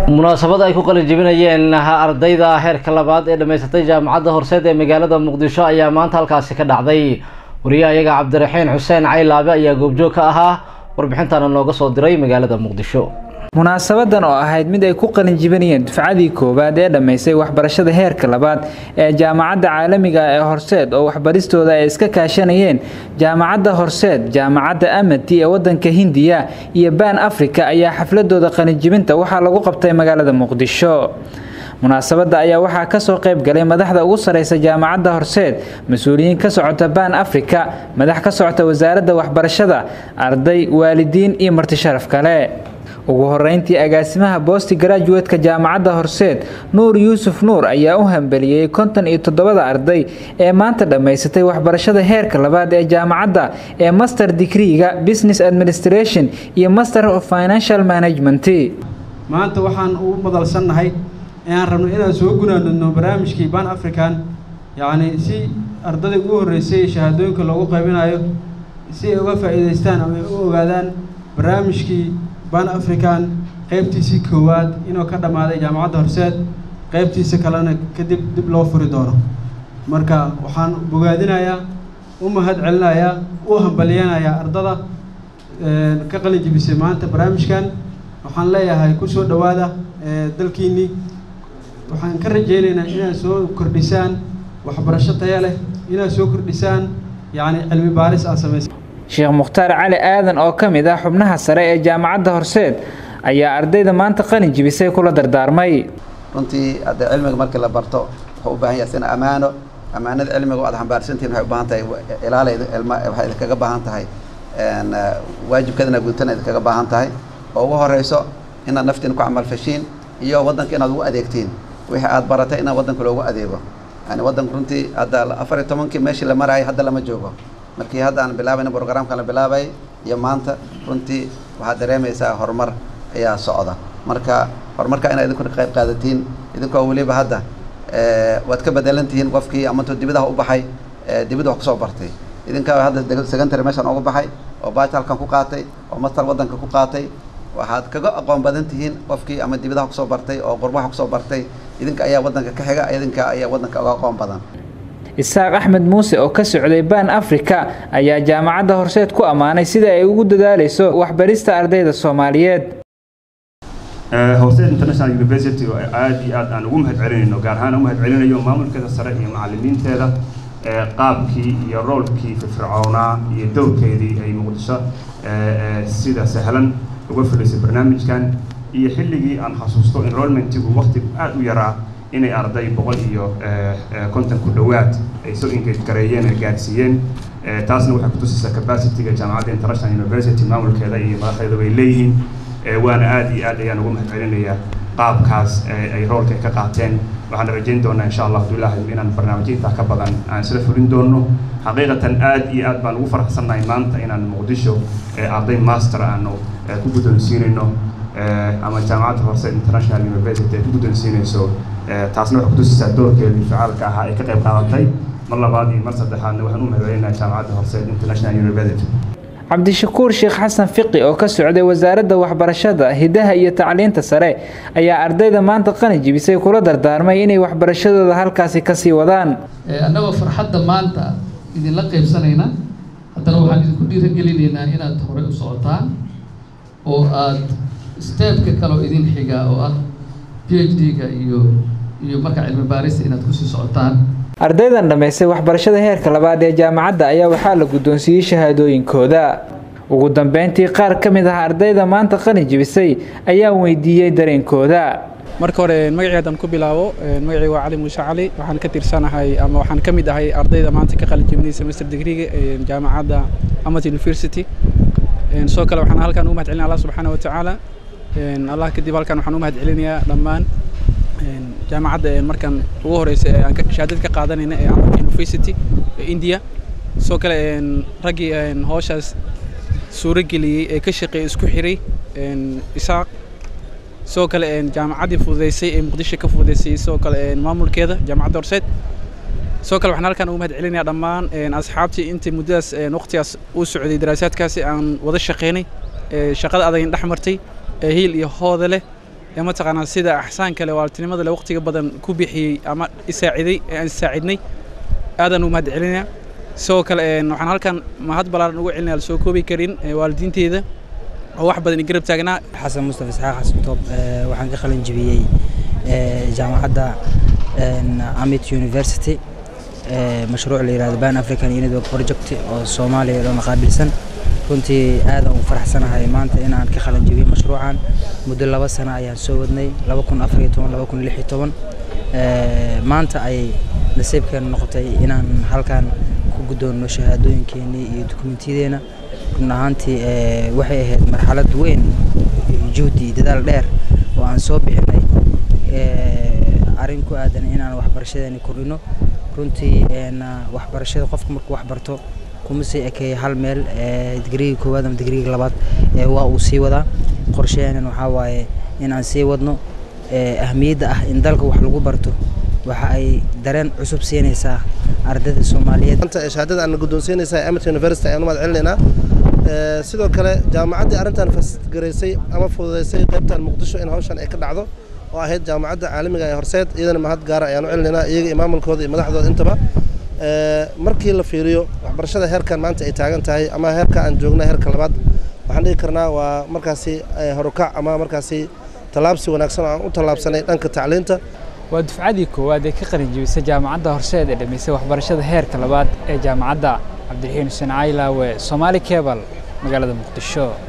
munaasabad ay ku qalin jebinayeen ardayda heerka labaad ee dhammaysatay jaamacadda horseed ee magaalada muqdisho ayaa maanta halkaasi ka dhacday wariyaha iyaga cabdiraxiin xuseen caylaabe ayaa goobjoog ka ahaa warbixintana nooga soo diray magaalada muqdisho munaasabadan oo ahayd mid ay ku qalin jibinayeen dufcadii koowaad ee dhammaysay waxbarashada heerka labaad ee jaamacadda caalamiga ee horseed oo waxbaristooda ay iska kaashanayeen jaamacadda horseed jaamacadda amati ee wadanka hindiya iyo baan africa ayaa xafladooda qalinjibinta waxaa lagu qabtay magaalada muqdisho munaasabadda ayaa waxaa kasoo qayb galay madaxda ugu sareysa jaamacadda horseed mas-uuliyiin ka socota baan africa madax ka socota wasaaradda waxbarashada arday waalidiin iyo marti sharaf kale ugu horeyntii agaasimaha boosti garaajuweedka jaamacadda horseed nuur yuusuf nuur ayaa u hambeliyey konton iyo toddobada arday ee maanta dhammaysatay waxbarashada heerka labaad ee jaamacadda ee master digriiga business administration iyo master of financial management maanta waxaan u madalsannahay inaan rabno inaan soo gunaanadno barnaamijkii ban african yacni si ardadii ugu horreysay shahaadooyinka loogu qaybinayo si ay uga faa'iidaystaan ama ay u ogaadaan barnaamijkii ban african qaybtiisii koowaad inuu ka dhammaaday jaamacadda horseed qaybtiisa kalena kadib dib loo furi doono marka waxaan bogaadinayaa u mahad celinayaa u hambalyeynayaa ardada ka qalin jibisay maanta barnaamijkan waxaan leeyahay ku soo dhowaada dalkiinnii waxaan ka rajaynaynaa inaad soo kordhisaan waxbarasho taya leh inaad soo kordhisaan yacni cilmi baaris aad samaysa sheekh mukhtaar cali aadan oo ka mid ah xubnaha sare ee jaamacadda horseed ayaa ardayda maanta qalin jibisay kula dardaarmay runtii hadda cilmiga markii la barto wuxuu u baahan yahay sina ammaano ammaanada cilmiga aad xambaarsantihin waxay u baahan tahay ilaalayda ilma waxay idinkaga baahan tahay waajibkeedana guutana idinkaga baahan tahay oo ugu horeyso inaad naftiin ku camalfashiin iyo waddanka inaad ugu adeegtiin wixii aad baratay inaad waddanka loogu adeego yani waddanka runtii hadda afar iyo tobankii meeshii la marayay hadda lama joogo markii hadda aan bilaabayna programkan la bilaabayay iyo maanta runtii waxaad dareemaysaa horumar ayaa socda marka horumarka inaad idinkuna qayb qaadatiin idinkoo weliba hadda waad ka bedelan tihiin qofkii amanto dibidaha u baxay dibida wax kusoo bartay idinkaa hadda secondary meeshan ugu baxay oo baaj halkan ku qaatay oo master waddanka ku qaatay waxaad kaga aqoon badan tihiin qofkii ama dibidaha kusoo bartay oo qurbaha kusoo bartay idinka ayaa waddanka ka xiga idinka ayaa waddanka uga aqoon badan isaaq axmed muuse oo ka socday baan africa ayaa jaamacadda horseed ku ammaanay sida ay ugu dadaaleyso waxbarista ardayda soomaaliyeed horseed international university oo aada iyo aad aan ugu mahad celinayno gaar ahaan u mahad celinayo maamulkeeda sare iyo macalimiinteeda qaabkii iyo roolkii firfircoonaa iyo dowrkeedii ay muqdisho sida sahlan uga fulisay barnaamijkan iyo xilligii aan xasuusto enrollmentigu waqti aada u yaraa inay arday boqol iyo konton ku dhowaad ay soo engage gareeyeen ay gaadhsiiyeen taasna waxay kutusaysaa capacityga jaamacadda international university maamulkeeda iyo madaxdeeda way leeyihiin waana aada iyo aad ayaan ugu mahad celinayaa qaabkaas ay roolka ay ka qaateen waxaan rajayn doonaa insha allah hadduu ilaahay inaan barnaamijyo intaa ka badan aan isla fulin doono xaqiiqatan aad iyo aad baan ugu faraxsannahay maanta inaan muqdisho arday master aanu ku guddoonsiinayno ama jaamacadda horse international university ay ku guddoonsiinayso taasna waxay kutusaysaa doorkeedii ficaalka ahaa ay ka qayb qaadatay mar labaad iyo mar saddexaadna waxaan u mahadcelinayaa jaamacadda horse international university cabdishakuur sheekh xasan fiqi oo ka socday wasaaradda waxbarashada hidaha iyo tacliinta sare ayaa ardayda maanta qalin jibisay kula dardaarmay inay waxbarashadooda halkaasi kasii wadaan annagoo farxadda maanta idinla qaybsanayna haddana waxaan idinku dhiiragelinaynaa inaad horey u socotaan oo aad steebka kaleo idin xigaa oo ah p h d-ga iyo iyo marka cilmi baarista inaad kusii socotaan ardaydan dhammaystay waxbarashada heerka labaad ee jaamacadda ayaa waxaa la guddoonsiiyey shahaadooyinkooda ugu dambeyntii qaar ka mid ah ardayda maanta qalin jibisay ayaa weydiiyey dareenkooda marka hore magacii haddaan ku bilaabo magacii waa cali muuse cali waxaan ka tirsanahay ama waxaan ka mid ahay ardayda maanta ka qalin jibinaysa master degreega jaamacadda amat university sidoo kale waxaan halkan ugu mahad celinaya allah subxaana watacaala allah kadib halkan waxaan u mahad celinayaa dhammaan jaamacadda markan ugu horeysa ee aan shahaadad ka qaadanayna ee amarka university ee india sidoo kale raggii howshaas suuro geliyey ee ka shaqeeyey isku xiray isaaq sidoo kale jaamacaddii fududeysay ee muqdisho ka fududeysay sidoo kale maamulkeeda jaamacadda horseed sidoo kale waxaan halkan ugu mahad celinayaa dhammaan asxaabtii intii muddadaas waqtigaas uu socday daraasaadkaasi aan wada shaqeynay shaqada adagin dhex martay hiil iyo hooda leh ee mataqaanaa sida axsaan kale waaltinimada le waqtiga badan ku bixiyey ama isaaciday ee aan isaacidnay aadaan u mahad celinaya sidoo kale waxaan halkan mahad ballaaran ugu celinaya la soo koobi karin waalidiinteeda oo wax badan i garab taagnaa xasan mustafa isxaaq xasan toob waxaan ka qalin jibiyey jaamacadda amit university mashruuc la yihahdo ban african unitwork project oo soomaaliya dhan qaabilsan runtii aadan ugu faraxsanahay maanta inaan ka qalin jibiyey mashruucan muddo laba sano ayaan soo wadnay laba kun afar iyo toban laba kun lix iyo toban maanta ayay nasiibkeena noqotay inaan halkan ku guddoonno shahaadooyinkeenii iyo dukumentiyadeenna run ahaantii waxay ahayd marxalad weyn juhdi dadaal dheer oo aan soo bixinay arrin ku aadan inaan waxbarashadeeni kordhino runtii waxbarashada qofka markuu waxbarto kuma sii ekeeya hal meel digriga koowaad ama digriga labaad waa uu sii wadaa qorsheheenan waxaa waaye in aan sii wadno ahmiyadda ah in dalka wax lagu barto waxa ay dareen cusub siinaysaa ardayda soomaaliyeed shahaadada aan guddoonsiinaysaa amat university ayaan u mahad celinaynaa sidoo kale jaamacaddii arrintan fasgaraysay ama fududaysay qaybtan muqdisho in hawshan ay ka dhacdo oo ahayd jaamacadda caalamiga ee horseed iyadana mahad gaara ayaan u celinaynaa iyaga iyo maamulkooda iyo madaxdooda intaba markii la fiiriyo waxbarashada heerkan maanta ay taagan tahay ama heerka aan joogna heerka labaad waxaan dhigi karnaa waa markaasi horukac ama markaasi tallaabsi wanaagsan oo aan u tallaabsanay dhanka tacliinta waa dufcadii koowaad ee ka qalin jibisay jaamacadda horseed ee dhamaysay waxbarashada heerka labaad ee jaamacadda cabdiraxiin xuseen caylaawe soomaali kebal magaalada muqdisho